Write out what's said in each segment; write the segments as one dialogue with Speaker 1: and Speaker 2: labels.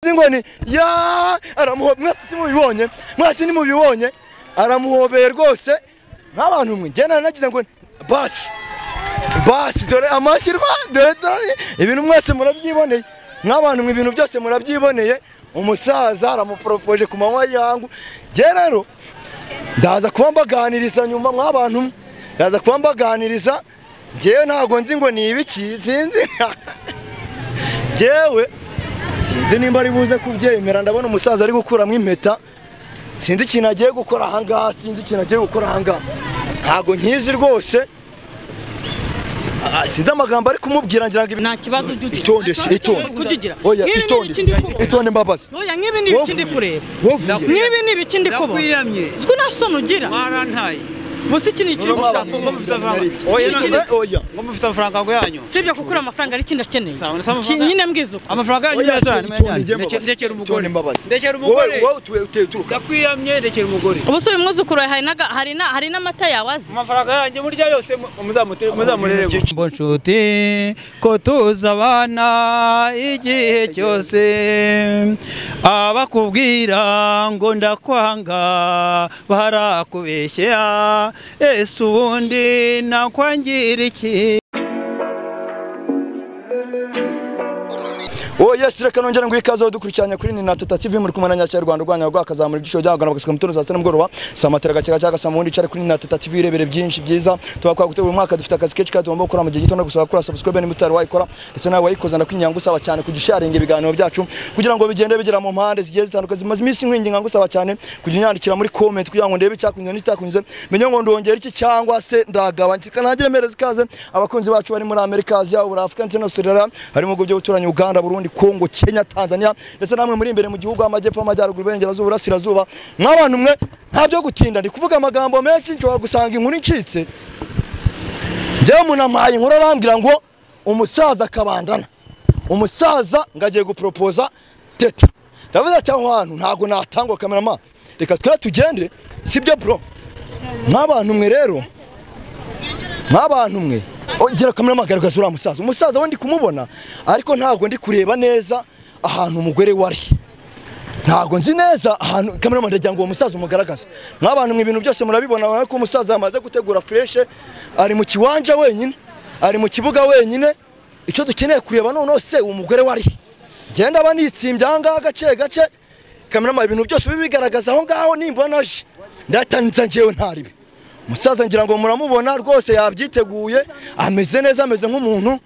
Speaker 1: inkoni ya aramuho mwese simubibonye mwese nimubibonye aramuhobeye rwose nk'abantu mwe njye naranagize ngo basi basi dore amashyirwa dore dore ibintu mwese murabyiboneye nk'abantu mwe ibintu byose murabyiboneye umusaza aramuporopoje ku manywa y'ihangu njye rero ndaza kuba mbaganiriza nyuma mw'abantu mwe ndaza kuba mbaganiriza njyewe ntabwo nzi ngo ni ibiki sinzi njyewe sinzi nimba ari buze kubyemera ndabona umusaza ari gukuramo impeta sinzi ikintu agiye gukora ahangaha sinzi ikintu agiye gukora ahangaha ntabwo nkizi rwose Ah, sinzi amagambo ari kumubwira ngira ngo ibi-
Speaker 2: nta kibazo ujya ugira
Speaker 1: itonde se itonde
Speaker 2: Kujya ugira
Speaker 1: oya
Speaker 2: Nk'ibi ni
Speaker 1: itonde se
Speaker 2: ibiki ndi kubona.
Speaker 1: itonde mbabazi
Speaker 2: Oya, nk'ibi ni ibiki ndi kureba
Speaker 1: wovuye
Speaker 2: nk'ibi ni ibiki ndi kubona
Speaker 3: Ndakwiyamye.
Speaker 2: uzwi nta soni ugira
Speaker 3: mwarantaye
Speaker 2: musi iki ni ikindi ushaka
Speaker 3: ngo mufite amafaranga
Speaker 1: oya
Speaker 2: Ikindi-
Speaker 1: eh, oya
Speaker 3: ngo mufite amafaranga ngo yanyu
Speaker 2: si ibyo kuko uriya amafaranga ari ikindi akeneye
Speaker 3: Sawa, sawa,
Speaker 2: Iki-
Speaker 3: amafaranga-
Speaker 2: nyine mbwiza uko
Speaker 3: amafaranga yanyu
Speaker 1: Oya,
Speaker 3: meza
Speaker 1: se, itonde njye
Speaker 3: Ndeke-
Speaker 1: mbabazi.
Speaker 3: ndekera
Speaker 1: Itonde
Speaker 3: umugore
Speaker 1: mbabazi.
Speaker 3: ndekera umugore
Speaker 1: wowe wowe utuye utuye uturuka
Speaker 3: ndakwiyamye ndekera umugore
Speaker 2: ubuse uyu mwuzukuru wawe hari naga- hari na- hari n'amata yawe azi
Speaker 3: amafaranga yanyu burya yose mu- muzamutere- muzamureremo
Speaker 4: mbo nshuti ko tuzi abana igihe cyose abakubwira ngo ndakwanga barakubeshya ese ubundi nakwangira iki
Speaker 1: Oh yes, reka nongere ngo ikaze dukurikiranye kuri Nina Tata TV muri kumwe na Nyakira Rwanda Rwanda rwakazamura igisho cyagana bagasika mutondo saa 6 mugoroba saa matera gacyaga cyaga saa mundi cari kuri Nina Tata TV rebere byinshi byiza tuba kwa gutegura umwaka dufite akazi kenshi kandi tugomba gukora mu gihe gito no gusaba kuri subscribe ni mutari wayikora ndetse nawe wayikoza ndakwinginga ngusaba cyane kugisharinga ibiganiro byacu kugira ngo bigende bigera mu mpande zigiye zitandukanye zimaze iminsi nkwinginga ngusaba cyane kujya unyandikira muri comment kugira ngo ndebe icyakunyuze n'icitakunyuze menye ngo ndongera iki cyangwa se ndagaba ntikanagire mpereza ikaze abakunzi bacu bari muri Amerika Asia Afurika ndetse na Australia harimo ubwo byo guturanya Uganda Burundi Kongo Kenya Tanzania ndetse namwe muri imbere mu gihugu amajyepfo amajyaruguru iburengerazuba urasirazuba nk'abantu mwe nta byo gutinda ndi kuvuga amagambo menshi nshobora gusanga inkuru incitse njyewe umuntu ampaye inkuru arambwira ngo umusaza akabandana umusaza ngo agiye guporopoza teta ndavuze ati aho hantu ntabwo natangwa kamerama reka twe tugendere sibyo bro nk'abantu mwe rero nk'abantu mwe ongera kamera magaragaza uriya musaza umusaza we ndi kumubona ariko ntabwo ndi kureba neza ahantu umugore wari ntabwo nzi neza ahantu kamera ndagira ngo uwo musaza umugaragaze nk'abantu mwe ibintu byose murabibona ariko umusaza yamaze gutegura fureshe ari mu kiwanja wenyine ari mu kibuga wenyine icyo dukeneye kureba noneho se uwo mugore wari genda aba nitsimbye ahangaha gace gace kamera ibintu byose bibigaragaza aho ngaho nimbona je ndatanitsa njyewe ntaribi umusaza ngira ngo muramubona rwose yabyiteguye ameze neza ameze nk'umuntu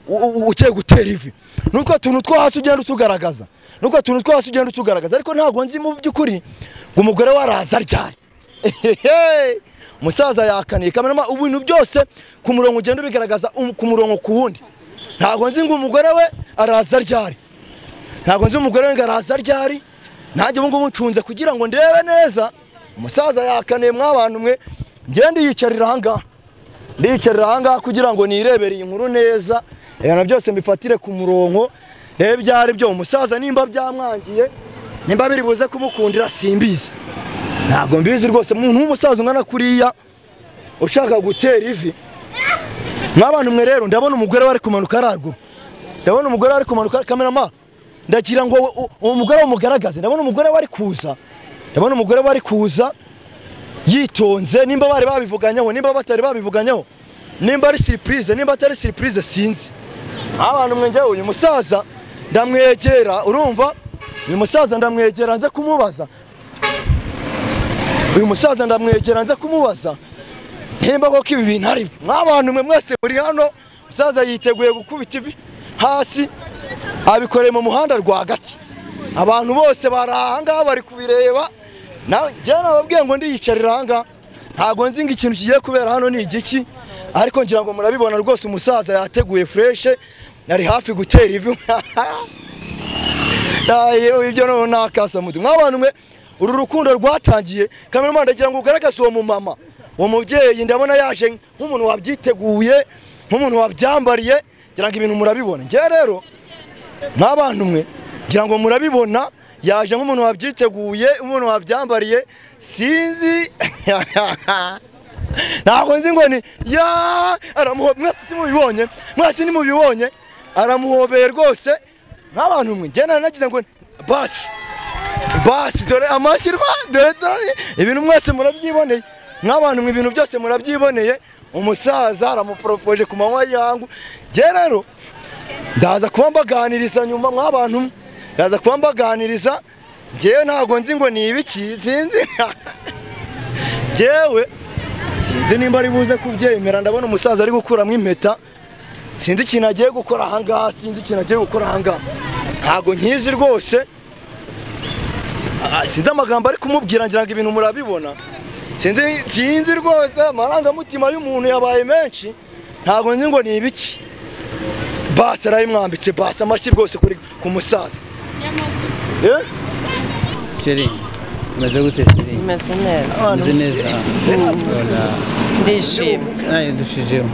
Speaker 1: u- u- ugiye gutera ivi nuko tuntu two hasi ugenda utugaragaza nuko tuntu two hasi ugenda utugaragaza ariko ntabwo nzi mu by'ukuri ngo umugore waraza ryari Ehehe! umusaza yakaniye kamerama ibintu byose ku murongo ugenda ubigaragaza um- ku murongo ku wundi ntabwo nzi ngo umugore we araza ryari ntabwo nzi umugore we ngo araza ryari nanjye ubu ngubu ncunze kugira ngo ndebe neza umusaza yakaniye mw'abantu mwe njye ndiyicarira ahangaha ndiyicarira ahangaha kugira ngo nirebere iyi nkuru neza ibintu byose mbifatire ku murongo ndebe ibyo ari byo umusaza nimba byamwangiye nimba biri buze kumukundira simbizi ntabwo mbizi rwose umuntu w'umusaza ungana kuriya ushaka gutera ivi nk'abantu mwe rero ndabona umugore wari kumanuka ararwa ndabona umugore wari kumanuka kamerama ndagira ngo u- u- uwo mugore umugaragaze ndabona umugore wari kuza ndabona umugore wari kuza yitonze nimba bari babivuganyeho nimba batari babivuganyeho nimba ari siripurize nimba atari siripurize sinzi abantu mwengewe uyu musaza ndamwegera urumva uyu musaza ndamwegera nze kumubaza uyu musaza ndamwegera nze kumubaza nimba koko ibi bintu ari byo nk'abantu mwe mwese muri hano umusaza yiteguye gukubita ivi hasi abikoreye mu muhanda rwagati abantu bose bari ahangaha bari kubireba nawe njyewe nababwiye ngo ndiyicarira ahangaha ntabwo nzi ngo ikintu kigiye kubera hano ni igiki ariko ngira ngo murabibona rwose umusaza yateguye fureshe yari hafi gutera ivi Aye, ibyo noneho nakasa muti mw'abantu mwe uru rukundo rwatangiye kameramani ndagira ngo ugaragaze uwo mumama uwo mubyeyi ndabona yaje nk'umuntu wabyiteguye nk'umuntu wabyambariye ngira ngo ibintu murabibona njyewe rero nk'abantu mwe ngira ngo murabibona yaje nk'umuntu wabyiteguye umuntu wabyambariye sinzi ntabwo nzi ngo ni ya aramuho mwese simubibonye mwese nimubibonye aramuhobeye rwose nk'abantu mwe njye naranagize ngo basi basi dore amashyirwa dore dore ibintu mwese murabyiboneye nk'abantu mu ibintu byose murabyiboneye umusaza aramuporopoje ku manywa y'ihangu njye rero ndaza kuba mbaganiriza nyuma mw'abantu mwe. ndaza kuba mbaganiriza njyewe ntabwo nzi ngo ni ibiki sinzi njyewe sinzi nimba ari buze kubyemera ndabona umusaza ari gukuramo impeta sinzi ikintu agiye gukora ahangaha sinzi ikintu agiye gukora ahangaha ntabwo nkizi rwose Ah, sinzi amagambo ari kumubwira ngira ngo ibintu murabibona sinzi sinzi rwose amarangamutima y'umuntu yabaye menshi ntabwo nzi ngo ni ibiki basi arayimwambitse basi amashyi rwose kuri ku musaza Eh?
Speaker 4: sheri umeze gute sheri
Speaker 5: Meze neza
Speaker 4: umeze neza Urabona.
Speaker 5: ndishimye
Speaker 4: nawe dushijeho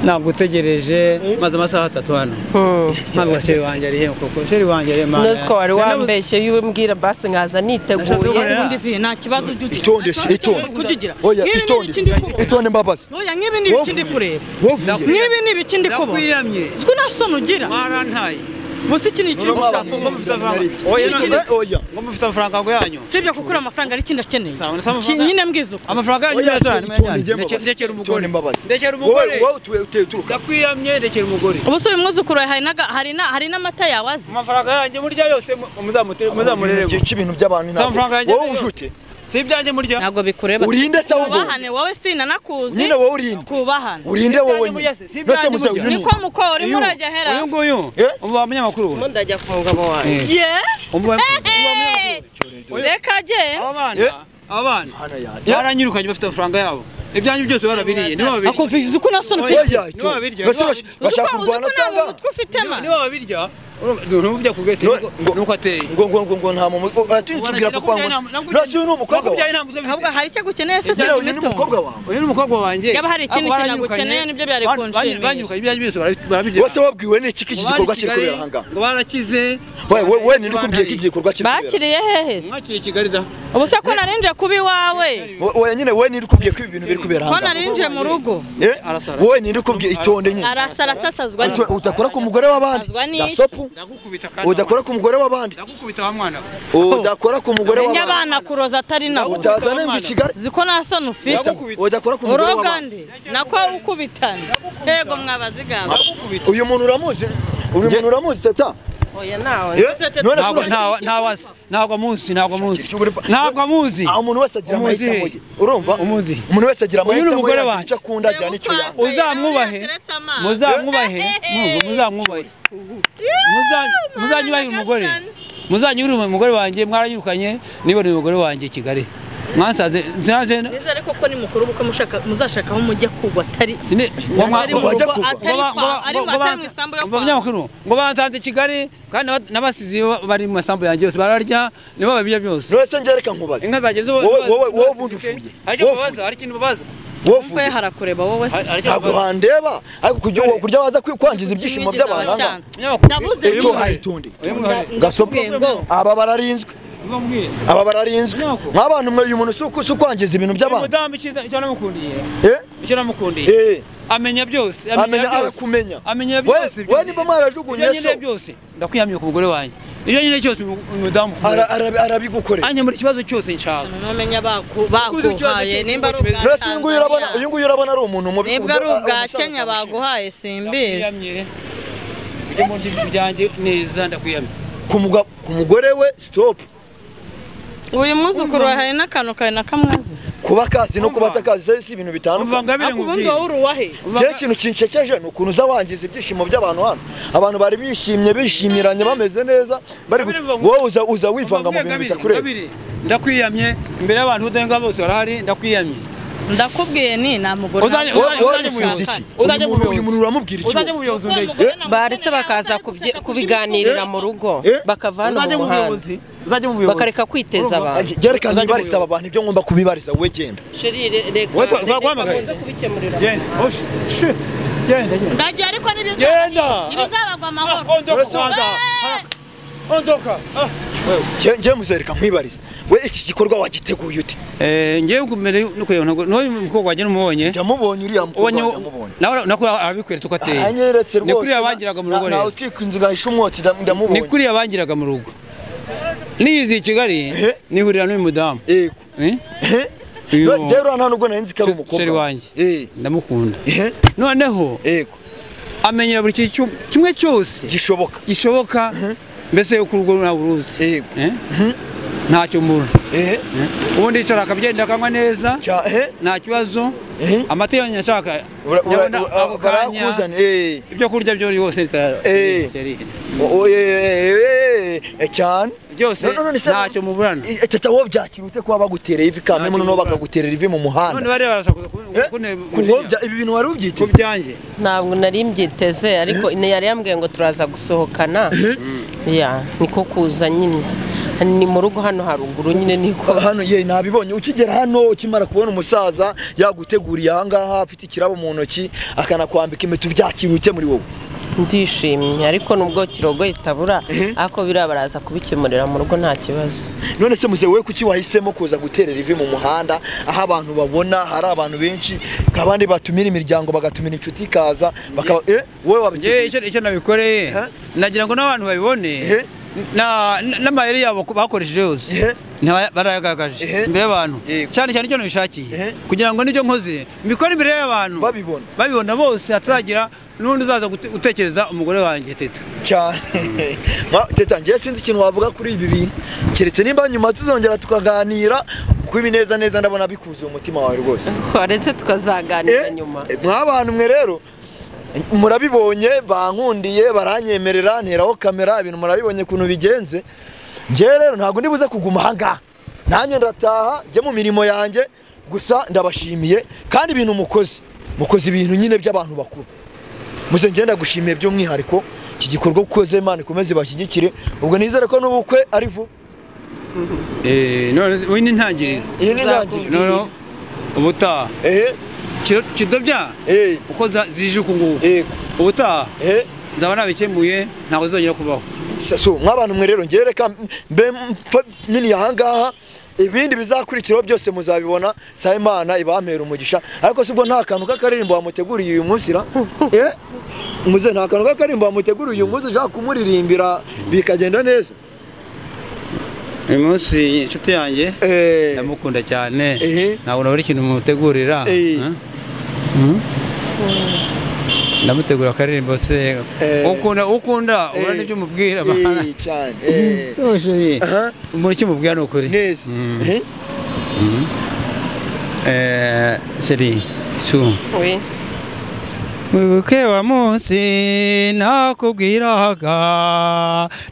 Speaker 4: nagutegereje maze amasaha atatu hano ntabwo sheri wanjye ari he koko sheri wanjye ari mana
Speaker 5: nuziko wari wambeshye yiwe mbwira basi nkaza niteguye
Speaker 4: Oya.
Speaker 2: ubundi vi nta kibazo ujya ugira
Speaker 1: itondeshe itonde
Speaker 2: kujya ugira
Speaker 1: oya
Speaker 2: Nk'ibi ni
Speaker 1: itondeshe
Speaker 2: ibiki ndi kubona.
Speaker 1: itonde mbabazi
Speaker 2: oya nk'ibi ni ibiki ndi kureba
Speaker 1: wovuye
Speaker 2: nk'ibi ni ibiki ndi kubona
Speaker 4: ndakwiyamye
Speaker 2: uzwi nta soni ugira
Speaker 3: mwarantaye
Speaker 2: gusa iki ni ikindi ushaka
Speaker 3: ngo mufite amafaranga
Speaker 1: oya
Speaker 2: Ikindi-
Speaker 1: eh, oya
Speaker 3: ngo mufite amafaranga ngo yanyu
Speaker 2: sibyo kuko uriya mafaranga ari ikindi akeneye
Speaker 3: Sawa, sawa,
Speaker 2: Iki-
Speaker 3: mafaranga-
Speaker 2: nyine mbwiza uko
Speaker 3: amafaranga yanyu
Speaker 1: oya
Speaker 3: meza
Speaker 1: itonde njye
Speaker 3: Ndeke-
Speaker 1: mbabazi
Speaker 3: ndekera umugore.
Speaker 1: itonde mbabazi
Speaker 3: Ndekera umugore.
Speaker 1: wowe wowe tuwe- tuwe turuka
Speaker 3: ndakwiyamye rekera umugore
Speaker 2: ubu se uyu mwuzukuru wawe hari naga- hari na- hari n'amata yawe azi
Speaker 3: amafaranga yanjye murya yose mu- muzamutire- muzamureremo
Speaker 1: byica ibintu by'abantu ntabwo.
Speaker 3: amafaranga yanjye
Speaker 1: wowe
Speaker 3: nayo.
Speaker 1: ujute
Speaker 3: si ibyanjye murya
Speaker 2: ntabwo bikureba
Speaker 1: Urinde se ahubwo.
Speaker 2: kubahane wowe sinanakuzi
Speaker 1: Nyine wowe urinde.
Speaker 2: kubahane
Speaker 1: urinde wowe
Speaker 3: ibyanjye
Speaker 1: nyine
Speaker 3: mujya se, si
Speaker 1: nose
Speaker 3: ibyanjye
Speaker 1: muze
Speaker 3: mujya.
Speaker 1: uyu ni
Speaker 2: niko mukora urimo urajya hera
Speaker 4: uyu nguyu
Speaker 1: Eh?
Speaker 4: umva munyamakuru we
Speaker 5: ubu ndajya ku mugabo wanjye
Speaker 2: ye
Speaker 4: umva
Speaker 2: Hey! reka
Speaker 3: aba
Speaker 2: agenda
Speaker 3: bana aba bana
Speaker 1: hano yaje
Speaker 3: baranyirukanye bafite amafaranga yabo ibyanyu byose barabiriye nibo babirya
Speaker 2: akuviza uko nasoni
Speaker 3: Oya,
Speaker 2: ufite
Speaker 1: oya
Speaker 3: nibo
Speaker 1: itonde
Speaker 3: babirya,
Speaker 1: nose
Speaker 3: nibo
Speaker 1: bash-
Speaker 3: babirya.
Speaker 1: bashaka
Speaker 2: Uzi ko-
Speaker 1: kurwana
Speaker 2: uzi ko nta
Speaker 1: cyangwa
Speaker 2: mutwe ufitema
Speaker 3: nibo babirya ntubujya kubwese
Speaker 1: No- ngo-
Speaker 3: nuko ateye
Speaker 1: ngo ngo ngo ngo nta muntu atubwira papa ngo nose uyu ni umukobwa
Speaker 3: nakubyaye
Speaker 1: wawe
Speaker 3: ntabwo
Speaker 2: ahubwo
Speaker 3: uzabifite
Speaker 2: hari icyo gukeneye se
Speaker 1: yewe uyu ni
Speaker 2: simito
Speaker 1: umukobwa wawe
Speaker 3: uyu ni umukobwa wanjye
Speaker 2: Yaba hari ikindi
Speaker 3: Ako
Speaker 2: kintu
Speaker 3: baranyirukanye,
Speaker 2: agukeneye, nibyo byari
Speaker 3: ban-
Speaker 2: kunshimisha.
Speaker 3: Banyirukanye ibyanyu byose barabi- barabirya
Speaker 1: wese wabwiwe ni iki iki
Speaker 3: Ngo
Speaker 1: gikorwa
Speaker 3: bari
Speaker 1: kiri
Speaker 3: Kigali,
Speaker 1: kubera ahangaha
Speaker 3: ngo barakize
Speaker 1: we we we ninde ukubwiye ko iki gikorwa kiri kubera
Speaker 2: bakiriye hehe se
Speaker 3: mwakiriye kigali da
Speaker 2: ubu se ko narinjiye kuba iwawe
Speaker 1: We- we nyine we ninde ukubwiye ko ibi bintu biri kubera
Speaker 2: ko
Speaker 1: ahangaha
Speaker 2: narinjiye mu rugo
Speaker 1: Eh?
Speaker 3: Arasara.
Speaker 1: wowe ninde ukubwiye itonde nyine
Speaker 2: arasarasasazwa
Speaker 1: Utu- udakora ku mugore w'abandi
Speaker 2: Azwa n'iki?
Speaker 1: gasopu
Speaker 3: ndagukubita kandi
Speaker 1: udakora ku mugore w'abandi
Speaker 3: ndagukubita wa mwana we
Speaker 1: udakora ku mugore w'abandi
Speaker 2: n'abana kuroza atari nabo
Speaker 1: utazana ngo i kigali
Speaker 2: uzi ko nta soni ufite
Speaker 3: Ndagukubita.
Speaker 1: udakora ku mugore
Speaker 2: uroga
Speaker 1: w'abandi
Speaker 2: ndi nako ukubitana yego mwabazigamba
Speaker 3: ndagukubita
Speaker 1: uyu muntu uramuzi uyu muntu uramuzi tata
Speaker 5: oya nawe
Speaker 1: Eh? None se
Speaker 4: ntabwo
Speaker 1: uramuzi?
Speaker 4: ntawa- ntawazi ntabwo amuzi ntabwo amuzi
Speaker 1: Uri pa-
Speaker 4: ntabwo amuzi
Speaker 1: Ah, umuntu wese agira
Speaker 4: Umuzi.
Speaker 1: amahitamo ye urumva
Speaker 4: Umuzi.
Speaker 1: umuntu wese agira
Speaker 4: Uyu ni
Speaker 1: amahitamo ye
Speaker 4: umugore
Speaker 1: agira
Speaker 4: wanjye.
Speaker 1: icyo akunda agira n'icyo yanga
Speaker 4: uzamwubahe muzamwubahe mwumva, muzamwubahe Muza- muzanyubahire umugore muzanyubahire umugore wanjye mwaranyirukanye niboneye umugore wanjye i kigali mwansanze sinanze
Speaker 2: nize ariko ko ni mukuru kuko mushaka muzashaka aho mujya kugwa atari
Speaker 4: sine
Speaker 1: Atari mu
Speaker 4: ngo-
Speaker 1: rugo,
Speaker 4: ngo-
Speaker 2: atari kwa-
Speaker 4: ngo- ngo-
Speaker 2: ari mu-
Speaker 4: ngo-
Speaker 2: atari mu isambu yo kwa-
Speaker 4: ngo- banyamakuru, ngo bansanze i kigali kandi n'aba- n'abasizi ba- bari mu masambu yanjye yose bararya nibo babirya byose
Speaker 1: none se njye reka nkubaze
Speaker 4: inka zageze
Speaker 1: wowe wowe wowe ubundi uvuye
Speaker 3: hari icyo
Speaker 1: wowe
Speaker 3: mubaza hari ikintu mubaza
Speaker 1: wowe
Speaker 2: mvuye
Speaker 1: uvuye
Speaker 2: harakureba wowe se
Speaker 3: Hari- hari icyo
Speaker 1: ntabwo
Speaker 3: mubaza.
Speaker 1: handeba ariko kurya kurya waza kwi- kwangiza ibyishimo
Speaker 2: Sinigeze
Speaker 1: by'abantu aha
Speaker 2: abashaka.
Speaker 1: ngaha.
Speaker 4: Munyamakuru,
Speaker 2: Ndavuze
Speaker 1: Ejo
Speaker 2: nti-
Speaker 1: hayitonde
Speaker 4: uyu-
Speaker 1: gasopo
Speaker 2: Ndakubwiye ngo
Speaker 1: aba bararinzwe
Speaker 4: ubambwire
Speaker 1: aba bararinzwe
Speaker 4: Nyako.
Speaker 1: nk'abantu mwe uyu muntu si uku- si ukwangiza ibintu by'abantu
Speaker 4: umudamu icyiza- icyo namukundiye
Speaker 1: eh
Speaker 4: icyo namukundiye
Speaker 1: eh
Speaker 4: amenya byose
Speaker 1: amenya arakumenya
Speaker 4: amenya
Speaker 1: we
Speaker 4: byose ibyo
Speaker 1: we niba mwarajugunye
Speaker 4: ibyo
Speaker 1: so
Speaker 4: nyine byose ndakwiyamye ku mugore wanjye ibyo nyine cyose umu- umudamu
Speaker 1: ara- ara- arabigukorera
Speaker 4: anje muri ikibazo cyose nshaka
Speaker 2: numenya baku-
Speaker 3: Kuzi ikibazo
Speaker 2: baguhaye
Speaker 3: cy'iki
Speaker 2: nimba ari
Speaker 3: kibazo
Speaker 2: ubwa
Speaker 1: none se uyu nguyu urabona uyu
Speaker 2: Tanzania
Speaker 1: nguyu urabona ari umuntu mubi
Speaker 2: nibwo ari
Speaker 1: kuburyo-
Speaker 2: ubwa
Speaker 1: ari umusaza
Speaker 2: kenya
Speaker 1: utabishima.
Speaker 2: baguhaye simbizi
Speaker 4: ndakwiyamye ujye mu nzu byanjye neza ndakwiyamye
Speaker 1: ku muga- ku mugore we stop
Speaker 2: uyu mwuzukuru wawe hari n'akantu kawe na kamwe azi
Speaker 1: kuba kazi no kuba
Speaker 4: Umva.
Speaker 1: atakazi si ibintu
Speaker 4: umva
Speaker 1: bitandukanye
Speaker 4: ngabire
Speaker 2: ariko ubundi
Speaker 4: nkubwire
Speaker 2: wowe uri uwahe
Speaker 4: Umva
Speaker 1: cyo
Speaker 4: nga-
Speaker 1: kintu kincekeje ni ukuntu uza wangiza ibyishimo by'abantu hano abantu bari bishimye bishimiranye bameze neza bari gut-
Speaker 3: Ngabire, mva-
Speaker 1: wowe uza uza wivanga mu
Speaker 4: Ngabire,
Speaker 1: bintu
Speaker 4: Ngabire,
Speaker 1: bitakureba
Speaker 4: Ngabire, ndakwiyamye imbere y'abantu udahenga bose barahari ndakwiyamye
Speaker 2: ndakubwiye ni nta mugore
Speaker 4: Uzanye-
Speaker 2: nawe-
Speaker 1: Wowe- wowe
Speaker 4: Uzajya
Speaker 1: uzi
Speaker 4: mu buyobozi.
Speaker 1: iki uyu
Speaker 4: Uzajya mu
Speaker 1: muntu- uyu muntu uramubwira iki wowe?
Speaker 4: uzajya mu buyobozi ndege
Speaker 5: baretse bakaza kubye- kubiganirira mu rugo
Speaker 1: Eh?
Speaker 5: bakava hano
Speaker 4: uzajya
Speaker 5: mu
Speaker 4: mu
Speaker 5: muhanda
Speaker 4: buyobozi uzajya mu buyobozi
Speaker 5: bakareka kwiteza abantu
Speaker 1: gereka
Speaker 4: Uzajya
Speaker 1: nibariza
Speaker 4: mu
Speaker 1: aba bantu ibyo ngomba kubibariza wowe genda
Speaker 4: Wowe twa- twaguhamagaye?
Speaker 5: muze kubikemurira
Speaker 4: genda osh shi, genda genda
Speaker 2: ndagiye ariko n'ibizaba
Speaker 4: genda
Speaker 2: ibizabagwa
Speaker 4: Ah,
Speaker 2: amahoro
Speaker 4: ondoka
Speaker 1: Urasa-
Speaker 4: Rwanda. Ah, ondoka Ah.
Speaker 1: Nge- nge muzereka mwibariza we iki gikorwa wagiteguye ute
Speaker 4: Eh, njyewe kumere nukureba ntabwo n'uyu mukobwa wanjye numubonye
Speaker 1: yamubonye uriya mukobwa
Speaker 4: ubonye
Speaker 1: yamubonye
Speaker 4: nawe nako abikweretse uko ateye
Speaker 1: anyeretse
Speaker 4: ni
Speaker 1: rwose
Speaker 4: kuriya bangiraga mu rugo
Speaker 1: na-
Speaker 4: rero
Speaker 1: nawe utwika inzu gahisha umwotsi ndam- ndamubonye
Speaker 4: ni kuriya bangiraga mu rugo nigeze i kigali
Speaker 1: Ehe.
Speaker 4: nihurira n'uyu mudamu
Speaker 1: yego
Speaker 4: Eh?
Speaker 1: ehe
Speaker 4: Uyu-
Speaker 1: rero nta nubwo nari nzi ko ari
Speaker 4: Se-
Speaker 1: umukobwa
Speaker 4: seri wanjye
Speaker 1: Eh,
Speaker 4: ndamukunda
Speaker 1: ehe
Speaker 4: noneho
Speaker 1: yego
Speaker 4: amenyera buri kintu cyo- kimwe cyose
Speaker 1: gishoboka
Speaker 4: gishoboka mbese uko urugo ntabwo uruzi
Speaker 1: Yego.
Speaker 4: Eh? ntacyo mbura
Speaker 1: ehe
Speaker 4: Eh? ubundi yicara akagenda akanywa neza
Speaker 1: cya ehe
Speaker 4: nta kibazo
Speaker 1: Ehe.
Speaker 4: amata yonyine ashaka
Speaker 1: Ura- ura-
Speaker 4: yabona
Speaker 1: ura-
Speaker 4: ako kanya,
Speaker 1: barakuzana eh
Speaker 4: ibyo kurya byo yose bitara-
Speaker 1: Eh.
Speaker 4: seri.
Speaker 1: O- eh, eh, eh, cyane
Speaker 4: byose
Speaker 1: No, no, no, se-
Speaker 4: ntacyo muburana
Speaker 1: Eh, tata wowe byakira ute kuba bagutereye ivi kandi
Speaker 4: Ntacyo
Speaker 1: noneho
Speaker 4: bikora.
Speaker 1: bakaguterera ivi mu
Speaker 4: none
Speaker 1: muhanda
Speaker 4: bariya barashaka
Speaker 1: Eh, ku
Speaker 4: kunebya
Speaker 1: bya- ibi bintu wari
Speaker 4: ku
Speaker 1: ubyiteze
Speaker 4: byanjye
Speaker 5: ntabwo nari mbyiteze ariko yari yambwiye ngo turaza gusohokana ya niko kuza nyine ni mu rugo hano haruguru nyine niko
Speaker 1: hano ye nabibonye ukigera hano ukimara kubona umusaza yaguteguriye ahangaha afite ikirabo mu ntoki akanakwambika impeta ubyakira ute muri wowe
Speaker 5: ndishimye ariko nubwo kirogoye itabura ariko biriya baraza kubikemurira mu rugo nta kibazo
Speaker 1: none se muzewe kuki wahisemo kuza guterera ivi mu muhanda aho abantu babona hari abantu benshi kabandi batumira imiryango bagatumira inshuti ikaza bakaba eh wowe
Speaker 4: njyewe
Speaker 1: wabiteguye
Speaker 4: icyo icyo nabikoreye
Speaker 1: Eh?
Speaker 4: nagira ngo n'abantu babibone
Speaker 1: Eh?
Speaker 4: na- n- n'amayeri yabo ko bakoresheje yose
Speaker 1: Eh?
Speaker 4: ntaba- barayagaragaje
Speaker 1: Eh?
Speaker 4: imbere y'abantu
Speaker 1: Yego.
Speaker 4: cyane cyane icyo nabishakiye
Speaker 1: Eh?
Speaker 4: kugira ngo n'ibyo nkoze mbikore imbere y'abantu
Speaker 1: Babibona.
Speaker 4: babibona bose hatazagira n'undi uzaza gute- gutekereza umugore wanjye teta
Speaker 1: cyane Ma- teta njye sinzi ikintu wavuga kuri ibi bintu keretse nimba nyuma tuzongera tukaganira kuko ibi neza neza ndabona bikuzuye umutima wawe rwose
Speaker 5: waretse tukazaganira nyuma
Speaker 1: mwabantu mwe rero murabibonye bankundiye baranyemerera nteraho kamera ibintu murabibonye ukuntu bigenze njye rero ntabwo ndibuze kuguma ahangaha nanjye ndataha njye mu mirimo yanjye gusa ndabashimiye kandi ibintu mukoze mukoze ibintu nyine by'abantu bakuru muze ngenda gushimiye by'umwihariko iki gikorwa ukoze imana ikomeze ibashyigikire ubwo nizere ko n'ubukwe ari vuba
Speaker 4: none uyu ni intangiriro
Speaker 1: iyi ni intangiriro
Speaker 4: noneho ubutaha
Speaker 1: ehe
Speaker 4: Kiro- kidobya
Speaker 1: ehe
Speaker 4: uko za- zije uku nguku
Speaker 1: ehe
Speaker 4: ubutaha
Speaker 1: ehe
Speaker 4: nzaba nabikemuye ntabwo zizongera kubaho
Speaker 1: saso mw'abantu mwe rero njye reka mbe mpfa nyine ahangaha ibindi bizakurikiraho byose muzabibona saa imana ibampera umugisha ariko si ubwo nta kantu k'akaririmbo wamuteguriye uyu munsi ra Eh? muze nta kantu k'akaririmbo wamuteguriye uyu munsi ushaka kumuririmbira bikagenda neza
Speaker 4: uyu munsi inshuti yanjye
Speaker 1: Eh,
Speaker 4: ndamukunda cyane
Speaker 1: Ehe.
Speaker 4: ntabwo nabura ikintu mutegurira
Speaker 1: Ehe.
Speaker 4: eh? Mhm. ndamutegura akaririmbo se
Speaker 1: Eh.
Speaker 4: ukunda ukunda ubona
Speaker 1: Eh.
Speaker 4: n'ibyo umubwira bana.
Speaker 1: eh, cyane eh.
Speaker 4: Yose,
Speaker 1: Aha,
Speaker 4: muri icyo umubwira ni ukuri
Speaker 1: neza
Speaker 4: Mm.
Speaker 1: Eh,
Speaker 4: Eh, sheri su
Speaker 5: Oui.
Speaker 4: wibuke wa munsi nakubwiraga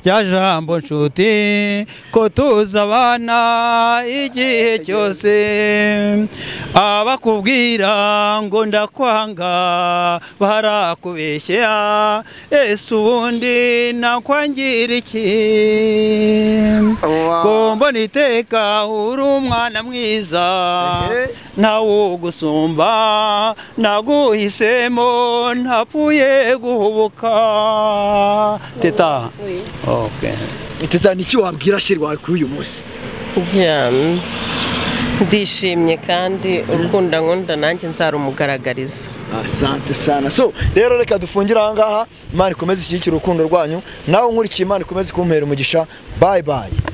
Speaker 4: rya jambo nshuti ko tuzabana igihe cyose abakubwira ngo ndakwanga barakubeshya ese ubundi nakwangira iki gombo niteka uri umwana mwiza
Speaker 1: Ehe.
Speaker 4: ntawugusumba naguhisemo ntapfuye guhubuka teta okay.
Speaker 1: teta niki wabwira sheri wawe kuri uyu munsi
Speaker 5: Yeah. ndishimye kandi urukundo nkunda nanjye nzarumugaragariza
Speaker 1: asante sana so rero reka dufungire ahangaha imana ikomeze ishyigikire urukundo rwanyu nawe nkurikiye imana ikomeze kumpera umugisha bayi bayi